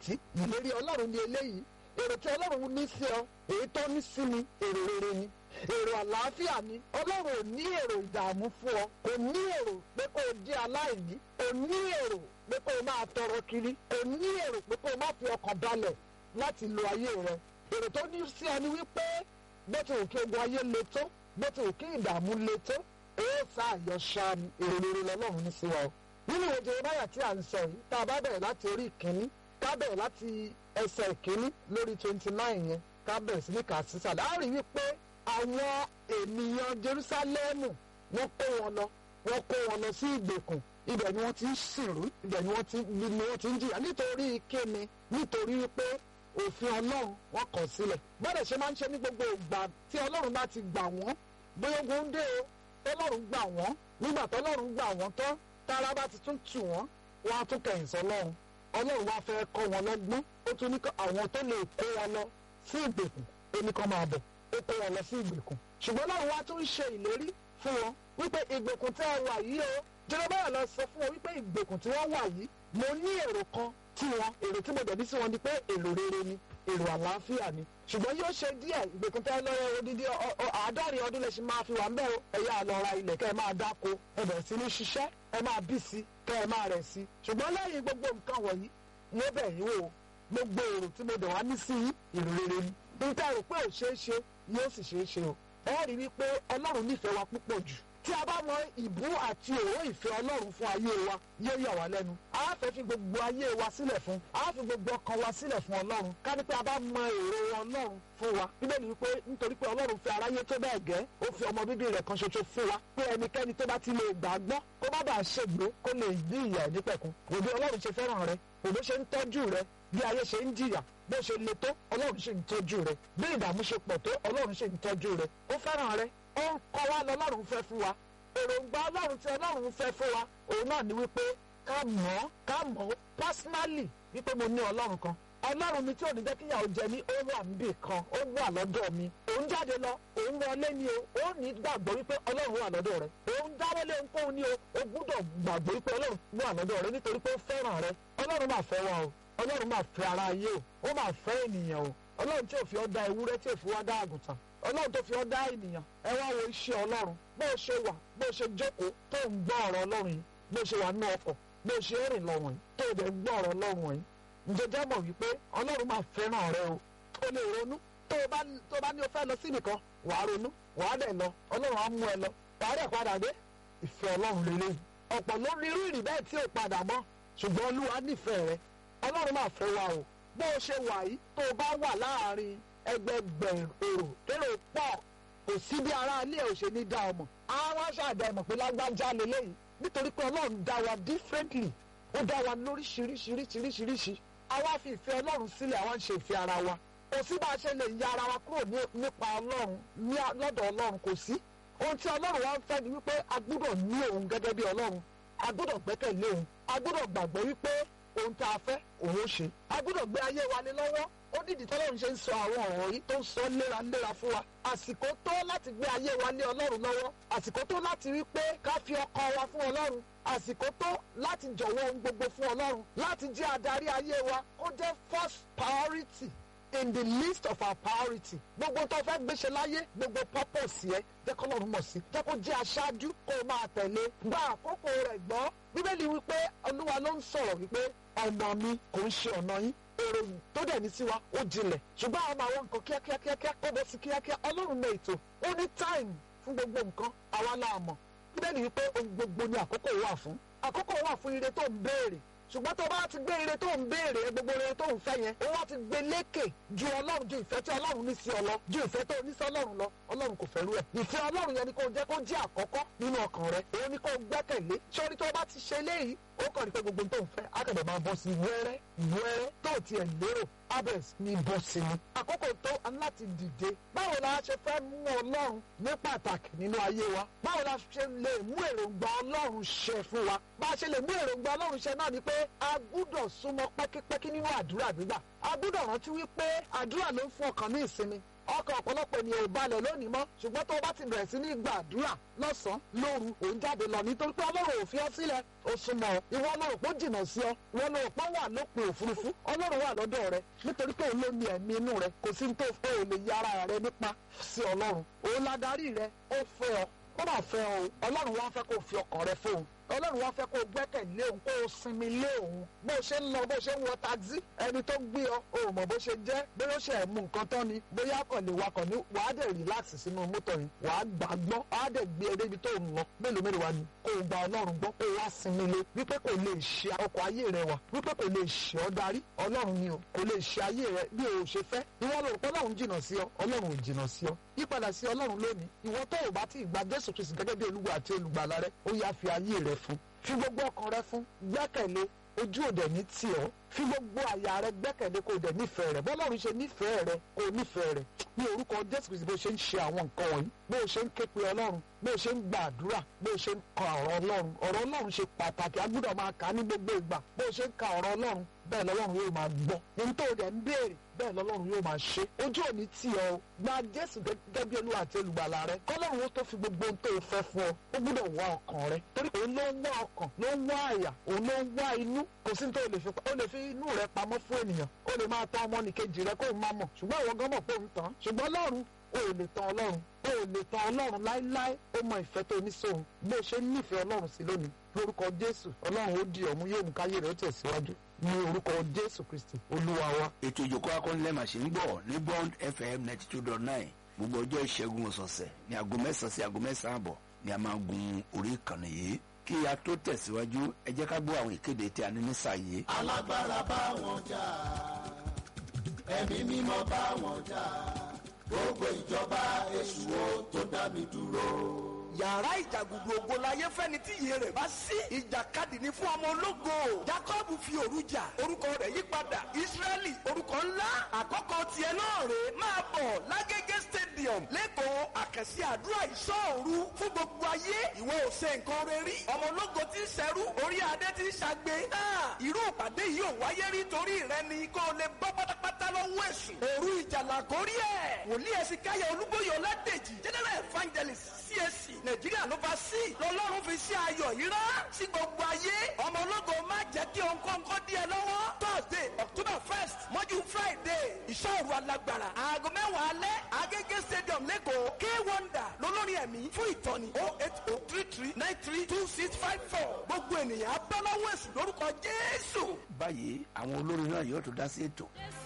sí ìlérí ọlọ́run ní eléyìí èrò tí ọlọ́run ní sí ọ èyí tó ní sí mi èrò rere ni èrò àlàáfíà ni ọlọ́run ò ní èrò ìdààmú fún ọ kò ní èrò pé kó o jẹ́ aláìní kò ní èrò pé kó o máa tọrọ kiri kò ní èrò pé kó o má fi ọkàn balẹ̀ láti lo ayé rẹ èrò tó ní sí ọ ni wípé bó ti wù kí ogun ayé le tó bó ti wù kí ìdààmú le tó èyí sá àyọ̀ṣà ni èrò rere lọ́lọ́run ní sí wa o nínú ìwé Jeremáyà tí à ń sọ yìí tá a bá bẹ̀rẹ̀ láti orí ìkíní ká bẹ̀rẹ̀ láti ẹsẹ̀ ìkíní lórí twenty nine yẹn ká bẹ̀rẹ̀ sí ní kà sísàlẹ̀ á rí wípé àwọn ènìyàn Jerúsálẹ́mù wọ́n kó wọn lọ wọ́n kó wọn lọ sí ìgbèkùn ibẹ̀ ni wọ́n ti ń sìnrú ibẹ̀ ni wọ́n ti ni wọ́n ti ń jìyà nítorí kíni nítorí wípé òfin Ọlọ́run wọ́n kọ̀ sílẹ̀ bọ́dẹ̀ ṣe máa ń ṣe ní gbogbo ìgbà tí Ọlọ́run bá ti gbà wọ́n bóyá ogun ń dé o tọ́lọ́run gbà wọ́n nígbà tọ́lọ́run gbà wọ́n tán tára bá ti tún tù wọ́n wọ́n á tún kẹ̀yìn sọ́lọ́run ọlọ́run wá fẹ́ kọ́ wọn lọ́gbọ́n ó tún ní àwọn tó lè kó wọn lọ sí ìgbèkùn ó ní kó máa bọ̀ ó kó wọn lọ sí ìgbèkùn ṣùgbọ́n ọlọ́run wá tún ṣe ìlérí fún wọn wípé ìgbèkùn tẹ́ ẹ wà yìí o Jeremáyà lọ sọ fún wọn wípé ìgbèkùn tí wọ́n wà yìí mo ní èrò kan tí wọn èrò tí mo dẹ̀ bí sí wọn ni pé èrò rere ni èrò àlàáfíà ni ṣùgbọ́n yóò ṣe díẹ̀ ìgbèkùn tẹ́ lọ́wọ́ odidi àádọ́rin ọdún lè ṣe máa fi wà ń bẹ́ o ẹ̀yà àlọ́ra ilẹ̀ kẹ́ ẹ máa dáko ẹ bẹ̀rẹ̀ sí ní ṣiṣẹ́ ẹ máa bí sí kẹ́ ẹ máa rẹ̀ sí ṣùgbọ́n lẹ́yìn gbogbo nǹkan wọ̀nyí yóò bẹ̀ yín wò gbogbo èrò tí mo dẹ̀ wá ní sí èrò rere ni níta rò pé ò ṣeé ṣe yóò sì ṣeé ṣe o ẹ rí i pé ọlọ́run nífẹ̀ẹ́ wa púpọ̀ jù tí a bá mọ ìbú àti òwò ìfẹ́ ọlọ́run fún ayé wa yóò yà wá lẹ́nu a fẹ́ fi gbogbo ayé wa sílẹ̀ fún a fi gbogbo ọkàn wa sílẹ̀ fún ọlọ́run ká ní pé a bá mọ èrò ọlọ́run fún wa bíbélì wípé nítorí pé ọlọ́run fẹ́ aráyé tó bẹ́ẹ̀ gẹ́ ó fi ọmọ bíbí rẹ̀ kan ṣoṣo fún wa pé ẹnikẹ́ni tó bá ti lè gbàgbọ́ kó má bàa ṣègbè kó lè ní ìyà ìdípẹ̀kun òbí ọlọ́run ṣe fẹ́ràn rẹ òbí ṣe ń tọ́jú rẹ bí ayé ṣe ń jìyà bó ṣe le tó ọlọ́run ṣe ń tọ́jú rẹ bí ìdààmú ṣe pọ̀ tó ọlọ́run ṣe ń tọ́jú rẹ ó fẹ́ràn rẹ ó ń kọ́ wa lọ́lọ́run fẹ́ fún wa èròǹgbà ọlọ́run tí ọlọ́run fẹ́ fún wa òun náà ni wípé ká mọ̀ ọ́ ká mọ̀ ọ́ personally wípé mo ní ọlọ́run kan ọlọ́run mi tí ò ní jẹ́ kíyàwó jẹ mí ó wà níbì kan ó wà lọ́dọ̀ mi òun jáde lọ òun wọlé ni o ó ní gbàgbọ́ wípé ọlọ́run wà lọ́dọ̀ rẹ òun dáwọ́lé ohunkóhun ni o ó gbúdọ̀ gbàgbọ́ wípé ọlọ́run wà lọ́dọ̀ rẹ nítorí pé ó fẹ́ràn rẹ ọlọ́run máa fẹ́ wa o ọlọ́run máa fẹ́ ara ayé o ó máa fẹ́ ènìyàn o ọlọ́run tí ò fi ọ́ dá ewúrẹ́ tí ò fi wá dá àgùntàn ọlọ́run tó fi ọ́ dá ènìyàn ẹ wá wo iṣẹ́ ọlọ́run bó o ṣe wà bó o ṣe jókòó tó ń gbọ́ ọ̀rọ̀ ọlọ́run yìí bó o ṣe wà nínú ọkọ̀ bó o ṣe rìn lọ wọ̀nyí tó o dẹ̀ gbọ́ ọ̀rọ̀ ọlọ́run yìí ǹjẹ́ jẹ́ mọ̀ wípé ọlọ́run máa fẹ́ràn rẹ o o lè ronú tó o bá tó o bá ní o fẹ́ lọ sí nìkan wàá ronú wàá dẹ̀ lọ ọlọ́run á mú ẹ lọ wàá dẹ̀ padà dé ìfẹ́ ọlọ́run lélẹ̀ ọ̀pọ̀ ló ní irú ìrì bẹ́ẹ̀ tí ò padà mọ́ ṣùgbọ́n olúwa nífẹ̀ẹ́ rẹ ọlọ́run máa fẹ́ wa o bó o ṣe wà yìí tó o bá wà láàrin ẹgbẹgbẹ̀rún èrò kérò pọ̀ kò sí bí ara ilé ò ṣe ní dá ọmọ àwọn aṣáàdá ẹmọ pé lágbájá lélẹyìí nítorí pé Ọlọ́run dá wa differently ó dá wa lóríṣiríṣiríṣiríṣiríṣi àwa fi ìfẹ́ Ọlọ́run sílẹ̀ àwa ń ṣe ìfẹ́ ara wa kò sí bá a ṣe lè ya ara wa kúrò nípa Ọlọ́run lọ́dọ̀ Ọlọ́run kò sí ohun tí Ọlọ́run wa ń fẹ́ ni wípé a gbọ́dọ̀ ní òun gẹ́gẹ́ bí Ọlọ́run a gbọ́dọ̀ gbẹ́kẹ̀lé òun a gbọ́dọ̀ gbàgbọ́ wípé ohun tá a fẹ́ òun ó ṣe a gbọ́dọ̀ gbé ayé wa lé lọ́wọ́ ó dìdí tọ́lọ́run ṣe ń sọ àwọn ọ̀rọ̀ yìí tó ń sọ léraléra fún wa àsìkò tó láti gbé ayé wa lé ọlọ́run lọ́wọ́ àsìkò tó láti rí pé ká fi ọkàn wa fún ọlọ́run àsìkò tó láti jọ̀wọ́ ohun gbogbo fún ọlọ́run láti jẹ́ adarí ayé wa kó jẹ́ first priority in the list of our priority gbogbo tó fẹ́ gbéṣe láyé gbogbo purpose yẹ jẹ́ kọ́ lọ́run mọ̀ sí jẹ́ kó jẹ́ aṣáájú kó o máa tẹ̀lé gba àkókò rẹ̀ gbọ́ bíbélì wípé olúwa ló ń sọ̀rọ̀ wípé ọ̀nà mi kò ń ṣe ọ̀nà yín èrò tó dẹ̀ ní sí wa ó jinlẹ̀ ṣùgbọ́n àwọn àwọn nǹkan kíákíá kíákíá kó bọ́ sí kíákíá ọlọ́run mọ ètò ó ní time fún gbogbo nǹkan àwa la mọ̀ bíbélì wípé ohun gbogbo ni àkókò wà fún àkókò wà fún ire tó ń béèrè ṣùgbọ́n tó bá ti gbé ire tó ń béèrè gbogbo ire tó ń fẹ́ yẹn ó wá ti gbé lékè ju ọlọ́run ju ìfẹ́ tí ọlọ́run ní sí ọ lọ ju ìfẹ́ tó ní sí ọlọ́run lọ ọlọ́run kò fẹ́ rú ẹ̀ ìfẹ́ ọlọ́run yẹn ni kò jẹ́ kó jẹ́ àkọ́kọ́ nínú ọkàn rẹ òun ni kò gbẹ́kẹ̀lé sórí tó bá ti ṣe léyìí ó kàn ní pé gbogbo tó ń fẹ́ akẹ́dẹ̀ máa bọ́ sí wẹ́rẹ́ wẹ́rẹ́ tó tiẹ̀ lérò abẹ́s ní bọ́ sí ni. àkókò tó láti dìde báwo la ṣe fẹ́ mú ọlọ́run ní pàtàkì nínú ayé wa báwo la ṣe lè mú èròǹgbà ọlọ́run ṣẹ fún wa bá a ṣe lè mú èròǹgbà ọlọ́run ṣẹ náà ni pé a gbúdọ̀ súnmọ́ pẹ́kípẹ́kí nínú àdúrà gbígbà a gbúdọ̀ rántí wípé àdúrà ló ń fún ọkàn ní ìsinmi ọkàn ọ̀pọ̀lọpọ̀ ènìyàn ò balẹ̀ lónìí mọ́ ṣùgbọ́n tó o bá ti bẹ̀rẹ̀ sí ní gbàdúrà lọ́sàn-án lóru òun jáde lọ nítorí pé ọlọ́run ò fi ọ́ sílẹ̀ ó súnmọ́ ọ ìwọ ọlọ́run pọ̀ jìnnà sí ọ ìwọ ọlọ́run pọ̀ wà lópin òfurufú ọlọ́run wà lọ́dọ̀ rẹ nítorí pé òun ló ní ẹ̀mí inú rẹ kò sí ní tó fẹ́ ò lè yára rẹ nípa sí ọlọ́run òun ládarí rẹ ó fẹ́ ọ ó mà fẹ́ ọ ọlọ́run wá fẹ́ kó o fi ọkàn rẹ fóun ọlọ́run wá fẹ́ kó o gbẹ́kẹ̀lé òun kó o sinmi lé òun bó o ṣe ń lọ bó o ṣe ń wọ taxi ẹni tó gbé ọ o ò mọ̀ bó ṣe jẹ́ bóyá ó ṣe ẹ̀ mú nǹkan tán ni bóyá kàn lè wakọ̀ ní wàá dẹ̀ relax sínú mọ́tò yìí wàá gbà gbọ́ wàá dẹ̀ gbé eré ibi tó ń lọ mélòó mélòó wa ni kó o gba ọlọ́run gbọ́ kó o wá sinmi lé wípé kò lè ṣe ọkọ̀ ayé rẹ wà wípé kò lè ṣe ọ darí ọlọ́run ni o kò lè ṣe ayé rẹ bí o ṣe fẹ́ ìwọ ló rò pé ọlọ́run jìnnà sí ọ ọlọ́run ò jìnnà sí ọ yípadà sí ọlọ́run lónìí ìwọ tó o bá ti gba jésù kristu gẹ́gẹ́ bí olúwa àti olùgbàlà rẹ ó yá fi ayé rẹ fún fi gbogbo ọkàn rẹ fún gbẹ́kẹ̀lé ojú òde ní tì ọ́ fi gbogbo àyà rẹ gbẹ́kẹ̀lé kó o dẹ̀ nífẹ̀ẹ́ rẹ bọ́lọ́run ṣe nífẹ̀ẹ́ rẹ kó o nífẹ̀ẹ́ rẹ ní orúkọ jésù kristu bó ṣe ń ṣe àwọn nǹkan wọ̀nyí bó o ṣe ń ké pe ọlọ́run bó o ṣe ń gbàdúrà bó o ṣe ń ka ọ̀rọ̀ ọlọ́run ọ̀rọ̀ ọlọ́run ṣe pàtàkì a gbọ́dọ̀ máa kà á ní gbogbo ìgbà bó o ṣe ń ka ọ̀rọ̀ ọlọ́run bẹ́ẹ̀ lọ́lọ́run yóò máa gbọ́ ohun tó o dẹ̀ ń béèrè bẹ́ẹ̀ lọ́lọ́run yóò máa ṣe ojú òní tì ọ́ gba jésù gẹ́gẹ́ bí olúwa àti olùgbàlà rẹ kọ́lọ́run ó tó fi gbogbo ohun tó o fẹ́ fún ọ ó gbọ́dọ̀ wá ọkàn rẹ torí òun ló ń wá ọkàn ló ń wá àyà òun ló ń wá inú kò sí tó o lè fi o lè fi inú rẹ pamọ́ fún ènìyàn o lè máa tán ọmọnìkejì rẹ kó o máa mọ̀ ṣùgbọ́n ìwọ gan mọ̀ pé òun tán ṣùgbọ́n lọ́run o ò lè tán ọlọ́run o ò lè tán ọlọ́run láéláé ó mọ ìfẹ́ tó ní sóhun bó o ṣe nífẹ̀ẹ́ ọlọ́run sí lónìí lórúkọ jésù ọlọ́run ó di ọ̀mú yóò mú káyé rẹ̀ ó tẹ̀síwájú ní orúkọ jésù kristi olúwa wa. ètò ìjòkó akọ́nilẹ́mà ṣe ń gbọ́ ní bond fm ninety two dot nine gbogbo ọjọ́ ìṣẹ́gun ọ̀sọ̀ọ̀sẹ̀ ní aago mẹ́sàn-án sí aago mẹ́sàn-án àbọ̀ ni a máa gun orí ìkànnì yìí kí a tó tẹ̀síwájú ẹ jẹ́ ká gbọ́ àwọn ìkéde tí a ní ní sàyè. alágbára bá wọn jà ẹ̀mí mímọ́ bá wọn jà gbogbo ìjọba èṣù ó tó dá mi dúró yàrá ìjàgùdù ògo láyé fẹ́ni tí iye rẹ̀ bá sí ìjàkadì ní fún ọmọ ológo jacob fi òru jà orúkọ rẹ̀ yí padà israẹli orúkọ ńlá àkọ́kọ́ tiẹ̀ náà rè máa bọ̀ lágége stadium lẹ́kọ̀ọ́ àkànṣe àdúrà ìṣọ́ọ̀rù fún gbogbo ayé ìwọ ò ṣe nǹkan rẹ rí ọmọ ológo tí ń ṣẹrú orí adé tí ń ṣàgbé náà irú ìpàdé yìí ò wáyé rí torí rẹ ni kó o lè bọ́ pátápátá lọ́wọ́ èṣù òru ìjàlá kórí ẹ̀ wòlíì ẹ̀sìn káyọ̀ olúbóyè ọládèjì general evangelist CAC nàìjíríà ló bá sí lọ́lọ́run fi sí ayọ̀ yìí rán sí gbogbo ayé ọmọ ológo má jẹ́ kí ònkóńkó díẹ̀ lọ́wọ́ thursday october first mọ́jú friday ìṣòro alágbára aago mẹ́wàá alẹ́ agége stadium lẹ́kọ̀ọ́ k wonder lolórin ẹ̀mí fún ìtọ́ni oh eight oh three three nine three two six five four gbogbo ènìyàn abọ́láwọ̀ èsù lórúkọ jésù. báyìí àwọn olórin náà yóò tó dá sí ètò